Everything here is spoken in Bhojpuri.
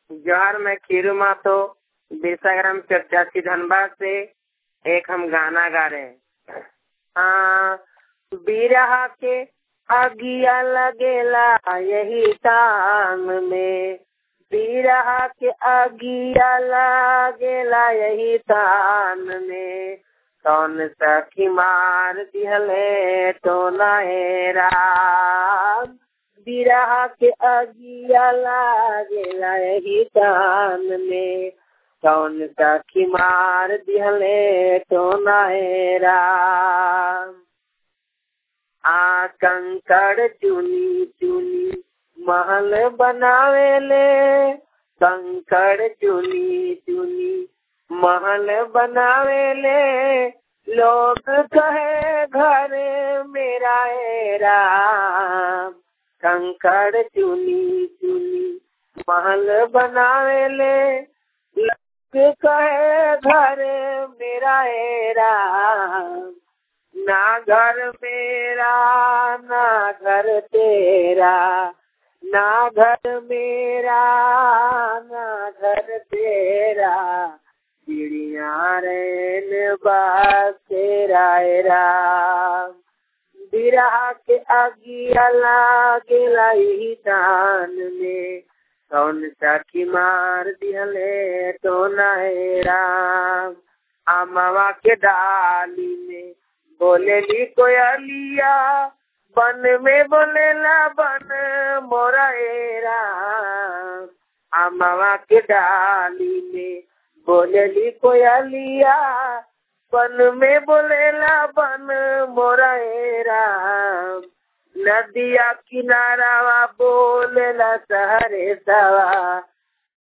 जौहर में खीरू मातो बिरसाग्राम चर्चा धनबाद से एक हम गाना गा रहे हैं हाँ बिरहा के अगिया लगेला यही तान में बिरहा के अगिया लगेला यही तान में कौन सखी मार दिहले तो नहेरा बिरहा के अगिया लागेला यही तान में कौन सखी मार दिहले तो नहेरा आ कंकड़ चुनी चुनी महल बनावेले कंकड़ चुनी चुनी महल बनावेले लोग कहे घर मेरा राम कंकड़ चुनी चुनी महल बनावेले लोग कहे घर मेरा राम ना घर मेरा ना घर तेरा ना घर मेरा ना घर तेरा चिड़िया रेन तेरा राम बिरहा के अगिया लागेला ही दान में कौन सखी मार दिहले तो नहे राम अमवा के डाली में बोलेली कोयलिया बन में बोलेला बन मोरा राम अमवा के डाली में बोलेली कोयलिया बन में बोलेला बन मोरा राम नदिया किनारा बोलेला सहरे सवा